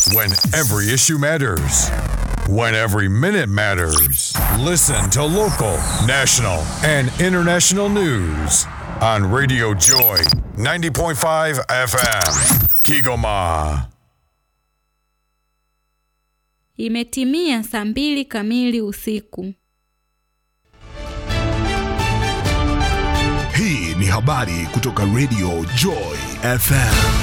When every issue matters. When every minute matters. Listen to local, national, and international news on Radio Joy 90.5 FM. Kigoma. Imetimia saa mbili kamili usiku. Hii ni habari kutoka Radio Joy FM.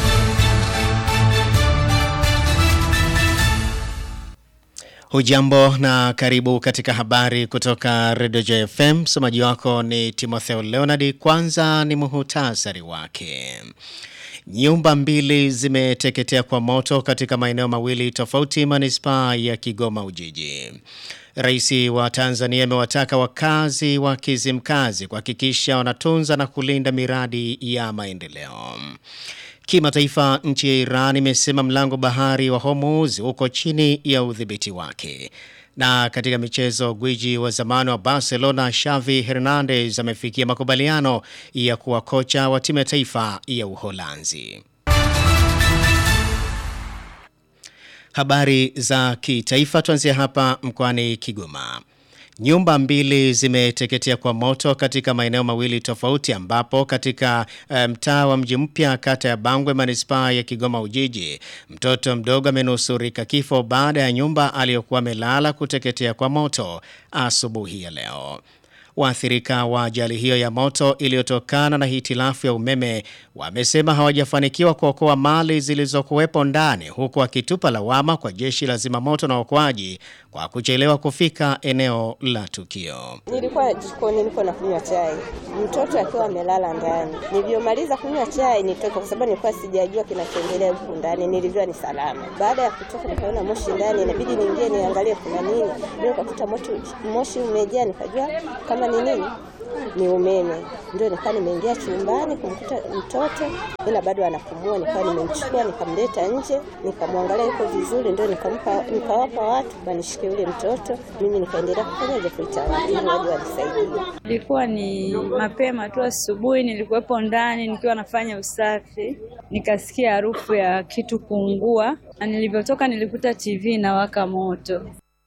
Hujambo na karibu katika habari kutoka Radio Joy FM. Msomaji wako ni Timotheo Leonard. Kwanza ni muhutasari wake. Nyumba mbili zimeteketea kwa moto katika maeneo mawili tofauti manispaa ya Kigoma Ujiji. Rais wa Tanzania amewataka wakazi wa Kizimkazi kuhakikisha wanatunza na kulinda miradi ya maendeleo. Kimataifa, nchi ya Iran imesema mlango bahari wa Hormuz uko chini ya udhibiti wake. Na katika michezo, gwiji wa zamani wa Barcelona Xavi Hernandez amefikia makubaliano ya kuwa kocha wa timu ya taifa ya Uholanzi. Habari za kitaifa tuanzia hapa mkoani Kigoma. Nyumba mbili zimeteketea kwa moto katika maeneo mawili tofauti ambapo katika mtaa um, wa mji mpya kata ya Bangwe manispaa ya Kigoma Ujiji mtoto mdogo amenusurika kifo baada ya nyumba aliyokuwa amelala kuteketea kwa moto asubuhi ya leo. Waathirika wa ajali hiyo ya moto iliyotokana na hitilafu ya umeme wamesema hawajafanikiwa kuokoa mali zilizokuwepo ndani huku wakitupa lawama kwa jeshi la zimamoto na uokoaji kwa kuchelewa kufika eneo la tukio. Nilikuwa jikoni niko na kunywa chai, mtoto akiwa amelala ndani. Nilivyomaliza kunywa chai nitoka, kwa sababu nilikuwa sijajua kinachoendelea huku ndani. Nilivyua ni salama. Baada ya kutoka, nikaona moshi ndani, inabidi niingie niangalie kuna nini. Ndio nikakuta moshi umejaa, nikajua kama ni nini ni umeme. Ndio nikawa nimeingia chumbani kumkuta mtoto ila bado anapumua, nikawa nimemchukua nikamleta nje, nikamwangalia yuko vizuri, ndio nikampa nikawapa watu wanishike yule mtoto, mimi nikaendelea kufanyaje kuita watu ili waje wanisaidie. Ilikuwa ni mapema tu asubuhi, nilikuwepo ndani nikiwa nafanya usafi, nikasikia harufu ya kitu kuungua, na nilivyotoka nilikuta TV inawaka moto.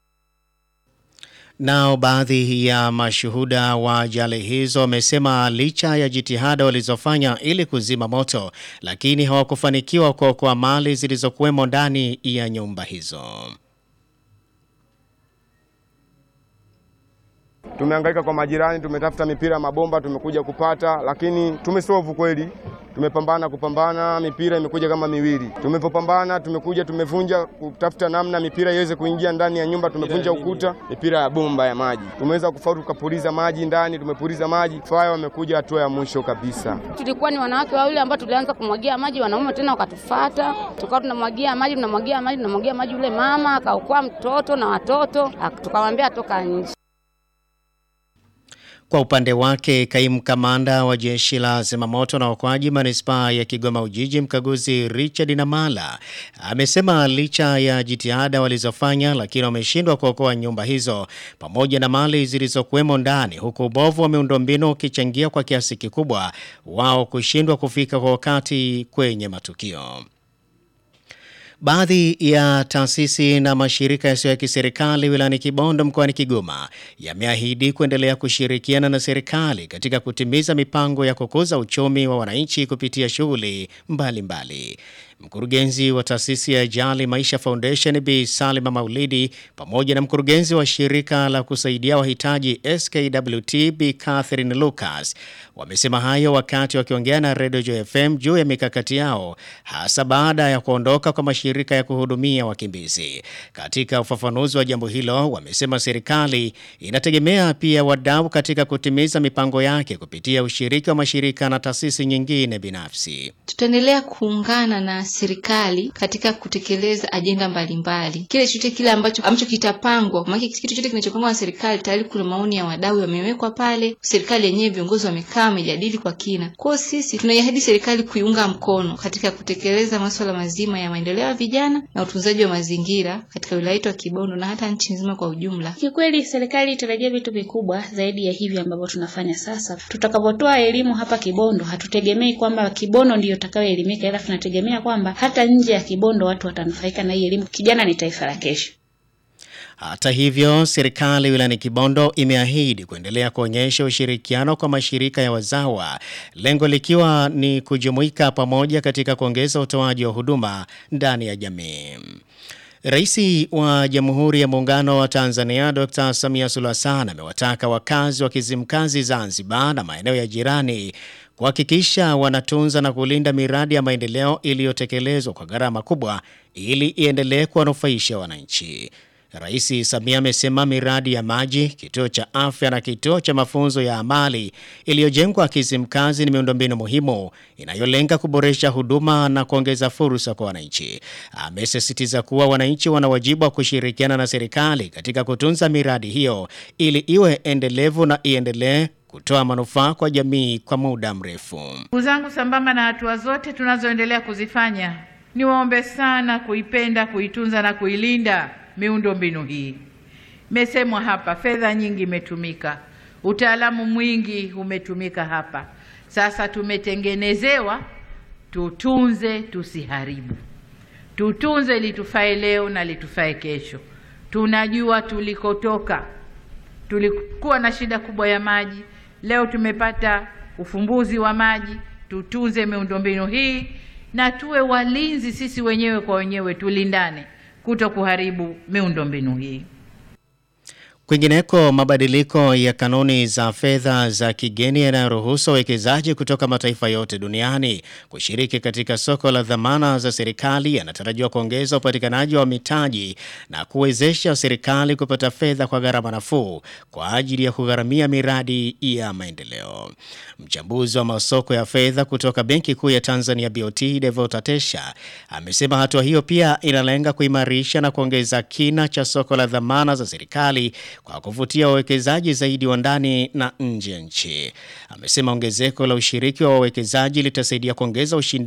Nao baadhi ya mashuhuda wa ajali hizo wamesema licha ya jitihada walizofanya ili kuzima moto, lakini hawakufanikiwa kuokoa mali zilizokuwemo ndani ya nyumba hizo. Tumehangaika kwa majirani, tumetafuta mipira ya mabomba, tumekuja kupata, lakini tumesovu kweli. Tumepambana kupambana, mipira imekuja kama miwili. Tumepopambana, tumekuja tumevunja kutafuta namna mipira iweze kuingia ndani ya nyumba, tumevunja ukuta, mipira ya bomba ya maji. Tumeweza kufaulu, tukapuliza maji ndani, tumepuliza maji, faya wamekuja hatua ya mwisho kabisa. Tulikuwa ni wanawake wawili ambao tulianza kumwagia maji, wanaume tena wakatufata, tukawa tunamwagia maji, tunamwagia maji, tunamwagia maji, yule mama akaokoa mtoto na watoto, tukamwambia atoka nje. Kwa upande wake, kaimu kamanda wa jeshi la zimamoto na uokoaji manispaa ya Kigoma Ujiji, mkaguzi Richard Namala amesema licha ya jitihada walizofanya, lakini wameshindwa kuokoa nyumba hizo pamoja na mali zilizokuwemo ndani, huku ubovu wa miundombinu ukichangia kwa kiasi kikubwa wao kushindwa kufika kwa wakati kwenye matukio. Baadhi ya taasisi na mashirika yasiyo ya kiserikali wilayani Kibondo mkoani Kigoma yameahidi kuendelea kushirikiana na serikali katika kutimiza mipango ya kukuza uchumi wa wananchi kupitia shughuli mbalimbali. Mkurugenzi wa taasisi ya Jali Maisha Foundation Bi Salima Maulidi pamoja na mkurugenzi wa shirika la kusaidia wahitaji SKWT Bi Catherine Lucas wamesema hayo wakati wakiongea na Radio Joy FM juu ya mikakati yao hasa baada ya kuondoka kwa mashirika ya kuhudumia wakimbizi. Katika ufafanuzi wa jambo hilo, wamesema serikali inategemea pia wadau katika kutimiza mipango yake kupitia ushiriki wa mashirika na taasisi nyingine binafsi. Tutaendelea kuungana na serikali katika kutekeleza ajenda mbalimbali. Kile chochote kile ambacho ambacho kitapangwa, maana kitu chochote kinachopangwa na serikali tayari kuna maoni ya wadau yamewekwa pale. Serikali yenyewe viongozi wamekaa wamejadili kwa kina. Kwa sisi tunaiahidi serikali kuiunga mkono katika kutekeleza masuala mazima ya maendeleo ya vijana na utunzaji wa mazingira katika wilaya yetu ya Kibondo na hata nchi nzima kwa ujumla. Kikweli serikali itarajia vitu vikubwa zaidi ya hivi ambavyo tunafanya sasa. Tutakapotoa elimu hapa Kibondo, hatutegemei kwamba Kibondo ndiyo itakayoelimika, ila tunategemea kwamba kwamba hata nje ya Kibondo watu watanufaika na hii elimu. Kijana ni taifa la kesho. Hata hivyo, serikali wilayani Kibondo imeahidi kuendelea kuonyesha ushirikiano kwa mashirika ya wazawa, lengo likiwa ni kujumuika pamoja katika kuongeza utoaji wa huduma ndani ya jamii. Rais wa Jamhuri ya Muungano wa Tanzania Dr. Samia Suluhu Hassan amewataka wakazi wa Kizimkazi Zanzibar na maeneo ya jirani kuhakikisha wanatunza na kulinda miradi ya maendeleo iliyotekelezwa kwa gharama kubwa ili iendelee kuwanufaisha wananchi. Rais Samia amesema miradi ya maji, kituo cha afya na kituo cha mafunzo ya amali iliyojengwa Kizimkazi ni miundombinu muhimu inayolenga kuboresha huduma na kuongeza fursa kwa wananchi. Amesisitiza kuwa wananchi wana wajibu wa kushirikiana na serikali katika kutunza miradi hiyo ili iwe endelevu na iendelee kutoa manufaa kwa jamii kwa muda mrefu. Ndugu zangu, sambamba na hatua zote tunazoendelea kuzifanya, niwaombe sana kuipenda, kuitunza na kuilinda miundo mbinu hii. Imesemwa hapa, fedha nyingi imetumika, utaalamu mwingi umetumika hapa. Sasa tumetengenezewa tutunze, tusiharibu. Tutunze litufae leo na litufae kesho. Tunajua tulikotoka, tulikuwa na shida kubwa ya maji, leo tumepata ufumbuzi wa maji. Tutunze miundombinu hii na tuwe walinzi sisi wenyewe kwa wenyewe, tulindane kuto kuharibu miundombinu hii. Kwingineko, mabadiliko ya kanuni za fedha za kigeni yanayoruhusu wawekezaji kutoka mataifa yote duniani kushiriki katika soko la dhamana za serikali yanatarajiwa kuongeza upatikanaji wa mitaji na kuwezesha serikali kupata fedha kwa gharama nafuu kwa ajili ya kugharamia miradi ya maendeleo. Mchambuzi wa masoko ya fedha kutoka Benki Kuu ya Tanzania BOT Devota Tesha amesema hatua hiyo pia inalenga kuimarisha na kuongeza kina cha soko la dhamana za serikali kwa kuvutia wawekezaji zaidi wa ndani na nje ya nchi. Amesema ongezeko la ushiriki wa wawekezaji litasaidia kuongeza ushindani